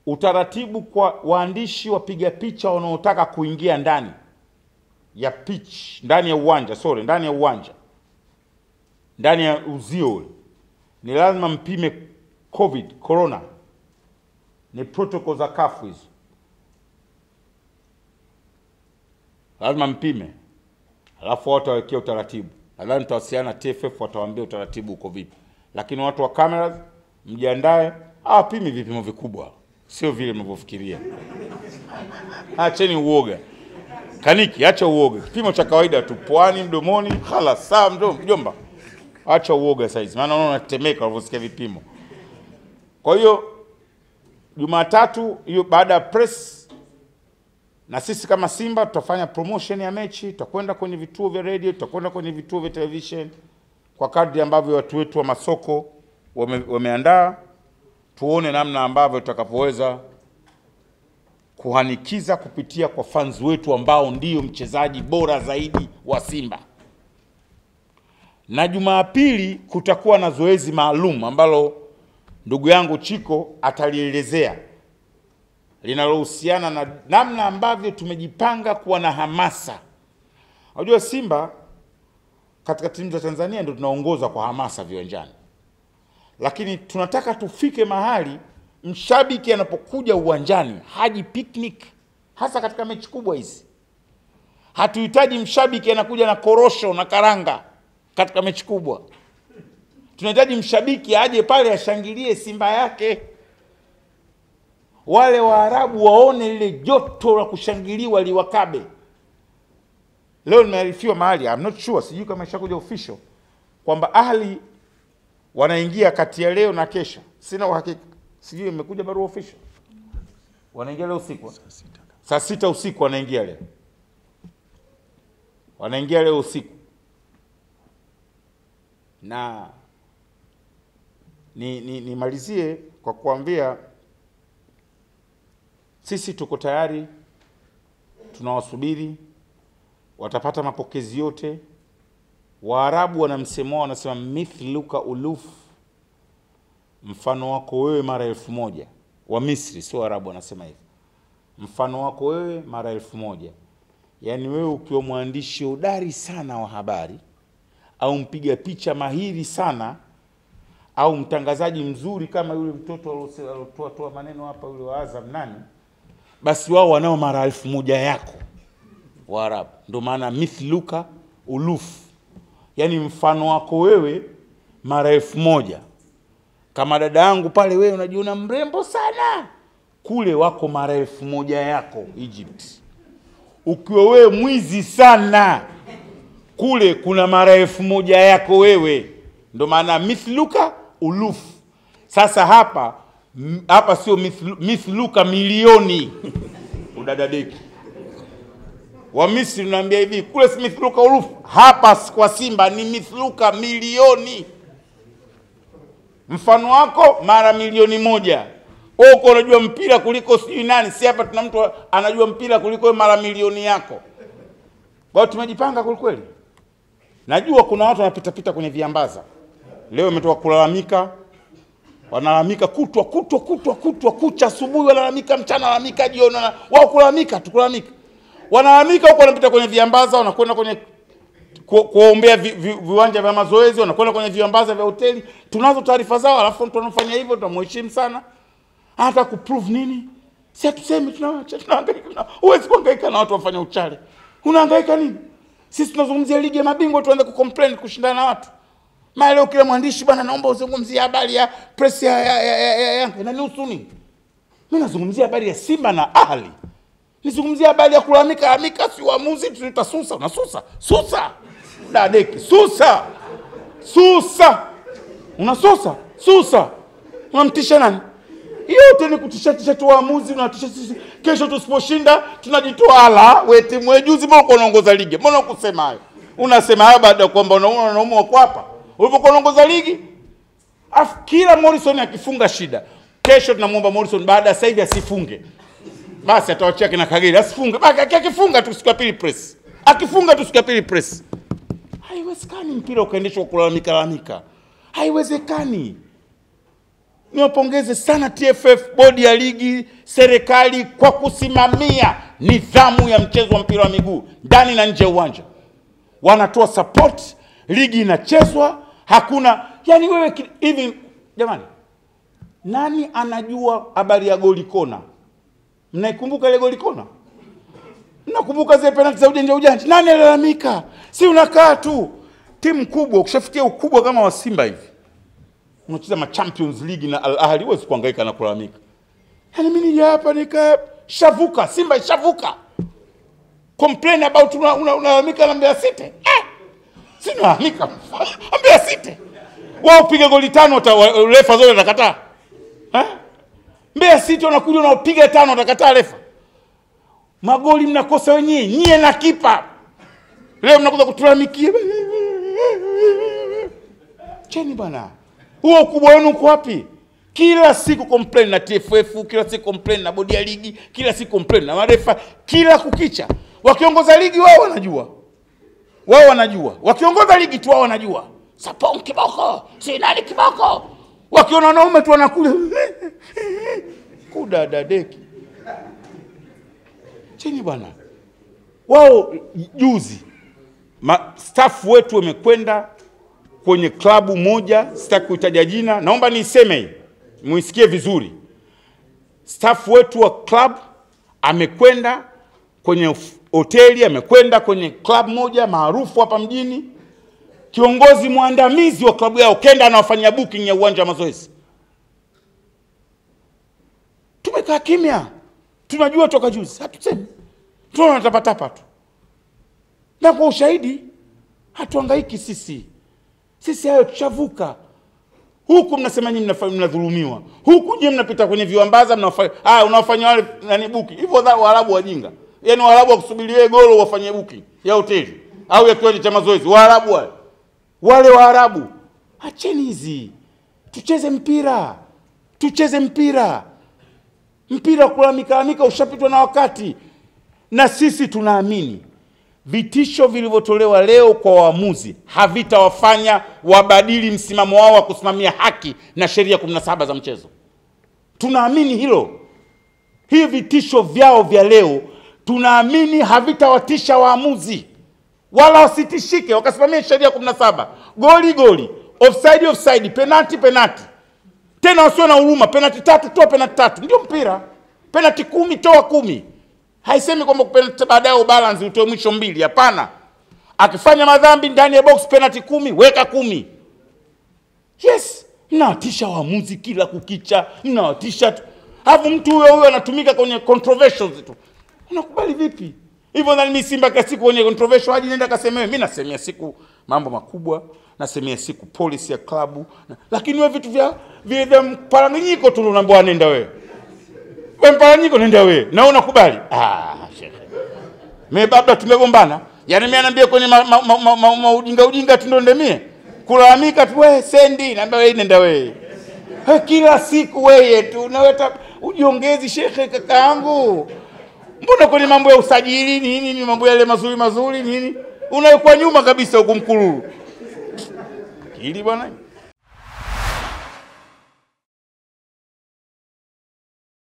utaratibu kwa waandishi wapiga picha wanaotaka kuingia ndani ya pitch, ndani ya uwanja, sorry, ndani ya uwanja, ndani ya uzio ule, ni lazima mpime covid corona, ni protocol za kafu hizo, lazima mpime, alafu watu wawekea utaratibu. Nadhani tutawasiliana na TFF, watawaambia utaratibu uko vipi, lakini watu wa cameras mjiandae, hawapimi vipimo vikubwa, sio vile mnavyofikiria. Acheni uoga. Kaniki, acha uoga. Kipimo cha kawaida tu, puani, mdomoni, hala saa mdomo, mjomba. Acha uoga saizi, maana unaona unatetemeka unavyosikia vipimo. Kwa hiyo Jumatatu hiyo baada ya press, na sisi kama Simba tutafanya promotion ya mechi, tutakwenda kwenye vituo vya radio, tutakwenda kwenye vituo vya television kwa kadri ambavyo watu wetu wa masoko wame, wameandaa, tuone namna ambavyo tutakapoweza kuhanikiza kupitia kwa fans wetu ambao ndio mchezaji bora zaidi wa Simba. Na Jumapili kutakuwa na zoezi maalum ambalo ndugu yangu Chiko atalielezea linalohusiana na namna ambavyo tumejipanga kuwa na hamasa. Unajua Simba katika timu za Tanzania ndio tunaongoza kwa hamasa viwanjani, lakini tunataka tufike mahali mshabiki anapokuja uwanjani haji picnic, hasa katika mechi kubwa hizi. Hatuhitaji mshabiki anakuja na korosho na karanga katika mechi kubwa. Tunahitaji mshabiki aje pale ashangilie Simba yake, wale Waarabu waone lile joto la kushangiliwa liwakabe. Leo nimearifiwa mahali, I'm not sure, sijui kama ishakuja official kwamba Ahli wanaingia kati ya leo na kesho, sina uhakika sijui imekuja barua official. Wanaingia leo usiku, saa sita usiku wanaingia leo, wanaingia leo usiku, na ni ni nimalizie kwa kuambia sisi tuko tayari, tunawasubiri, watapata mapokezi yote. Waarabu wana msemo wao, wanasema mithluka uluf mfano wako wewe mara elfu moja. Wa Misri sio Waarabu wanasema hivyo, mfano wako wewe mara elfu moja. Yaani wewe ukiwa mwandishi hodari sana wa habari au mpiga picha mahiri sana au mtangazaji mzuri kama yule mtoto aliotoa toa maneno hapa yule wa Azam nani, basi wao wanao mara elfu moja yako Waarabu. Ndio maana mithluka uluf, yaani mfano wako wewe mara elfu moja kama dada yangu pale, wewe unajiona mrembo sana, kule wako mara elfu moja yako Egypt. Ukiwa wewe mwizi sana, kule kuna mara elfu moja yako wewe. Ndo maana mithluka uluf. Sasa hapa m- hapa sio mithlu, mithluka milioni udadadeki wa Misri unaambia hivi, kule si mithluka uluf, hapa kwa Simba ni mithluka milioni mfano wako mara milioni moja. Wewe uko unajua mpira kuliko sijui nani, si hapa tuna mtu anajua mpira kuliko wewe mara milioni yako. Kwa hiyo tumejipanga kweli kweli. Najua kuna watu wanapita pita kwenye viambaza leo, imetoka kulalamika, wanalalamika kutwa kutwa kutwa kutwa kucha, asubuhi wanalalamika, mchana wanalalamika, jioni wana- wao kulalamika tu kulalamika, wanalalamika huko, wanapita kwenye viambaza, wanakwenda kwenye ku- kuwaombea vi, vi, viwanja vya mazoezi, wanakwenda kwenye viambaza vya hoteli. Tunazo taarifa zao, alafu mtu anafanya hivyo, tunamheshimu sana. Hata kuprove nini? Si hatusemi tunawacha, tunahangaika. na- Huwezi kuhangaika na watu wafanya uchale, unahangaika nini? Sisi tunazungumzia ligi ya mabingwa, tuanze kucomplain kushindana na watu mara leo. Kila mwandishi bwana, naomba uzungumzie habari ya press ya ya ya, ya, ya, ya. inanihusu nini? Mimi nazungumzia habari ya Simba na Ahli nizungumzia habari ya kulalamika lalamika, si uamuzi tutasusa. Unasusa susa, dadeki susa susa, unasusa susa, unamtisha nani? Yote ni kutisha tisha tu waamuzi, unatisha sisi. Kesho tusiposhinda tunajitoa. Ala, we timu we, juzi mbona uko unaongoza ligi? Mbona ukusema hayo? Unasema hayo baada ya kwamba unaona wanaume wako hapa ulipokuwa unaongoza ligi. Afu kila Morrison akifunga shida. Kesho tunamwomba Morrison baada ya sasa hivi asifunge basi atawachia kina Kagere asifunge, basi aki- akifunga tu siku ya pili press, akifunga tu siku ya pili press. Haiwezekani mpira ukaendeshwa kwa kulalamika lalamika, haiwezekani. niwapongeze sana TFF, bodi ya ligi, serikali kwa kusimamia nidhamu ya mchezo wa mpira wa miguu ndani na nje ya uwanja. Wanatoa support, ligi inachezwa, hakuna yani wewe ki- hivi. Jamani, nani anajua habari ya goli kona? Mnaikumbuka ile goli kona? Mnakumbuka zile penalti za ujanja ujanja? Nani alalamika? Si unakaa tu. Timu kubwa ukishafikia ukubwa kama wa Simba hivi unacheza ma Champions League na Al Ahly, huwezi kuhangaika na kulalamika. Yaani mimi nije hapa nika shavuka, Simba ishavuka. Complain about una- una- unalalamika na Mbeya City. Eh! Si nalalamika. Mbeya City. Wao piga goli tano uta- wa- refa zote atakataa. Eh? Mbeya City wanakuja wanapiga tano atakataa refa. Magoli mnakosa wenyewe, nyie na kipa. Leo mnakuja kutulalamikia. Cheni bwana, huo ukubwa wenu uko wapi? Kila siku complain na TFF, kila siku complain na bodi ya ligi, kila siku complain na marefa, kila kukicha. Wakiongoza ligi wao wanajua, wao wanajua, wakiongoza ligi tu wao wanajua. Sapong kiboko, si nani kiboko. Wakiona wanaume tu wanakuja kudadadeki. Cheni bwana, wao juzi ma, staff wetu wamekwenda kwenye klabu moja, sitaki kuitaja jina, naomba niiseme hii muisikie vizuri. Staff wetu wa club amekwenda kwenye f- hoteli, amekwenda kwenye club moja maarufu hapa mjini. Kiongozi mwandamizi wa klabu yao kenda anawafanyia booking ya uwanja wa mazoezi. Tumekaa kimya, tunajua toka juzi, hatusemi, tunaona tapatapa tu, na kwa ushahidi hatuhangaiki sisi sisi hayo tushavuka. Huku mnasema nyinyi mnafa- mnadhulumiwa, huku nyinyi mnapita kwenye viwambaza mnafanya ah, unawafanya wale nani buki hivyo. dha- Waarabu wajinga, yaani Waarabu wakusubiri wewe golo wafanye buki ya hoteli au ya kiwanja cha mazoezi. Waarabu wale wale Waarabu, acheni hizi, tucheze mpira, tucheze mpira. Mpira kulalamika ushapitwa na wakati, na sisi tunaamini vitisho vilivyotolewa leo kwa waamuzi havitawafanya wabadili msimamo wao wa kusimamia haki na sheria 17 za mchezo. Tunaamini hilo. Hii vitisho vyao vya leo tunaamini havitawatisha waamuzi, wala wasitishike, wakasimamia sheria 17, goli goli, offside offside, penalti penalti, tena wasio na huruma. Penalti tatu toa penalti tatu, ndio mpira. Penalti kumi toa kumi. Haisemi kwamba penalti baadaye ubalance utoe mwisho mbili, hapana. Akifanya madhambi ndani ya box penalti kumi, weka kumi. Yes, mnawatisha waamuzi kila kukicha, mnawatisha tu. Alafu mtu huyo huyo anatumika kwenye controversials tu. Unakubali vipi? Hivyo ndani mimi Simba kila siku kwenye controversial haji nenda kasemewe. Mimi nasemea siku mambo makubwa, nasemea siku policy ya klabu. Lakini wewe vitu vya vile vya mparanganyiko tu unaambiwa nenda wewe. Wewe mparanganyiko nenda wewe. Na unakubali? Ah, shekhe. Mimi baba tumegombana. Yaani mimi anaambia kwenye ma, ma, ma, ma, ma, ma ujinga ujinga tu ndo ndemie. Kulalamika tu wewe sendi, naambia wewe nenda wewe. He, kila siku wewe tu unaweta ujiongezi shekhe kaka yangu. Mbona kwenye mambo ya usajili nini ni mambo yale mazuri mazuri nini? Unaikuwa nyuma kabisa huku mkululu. Hili bwana.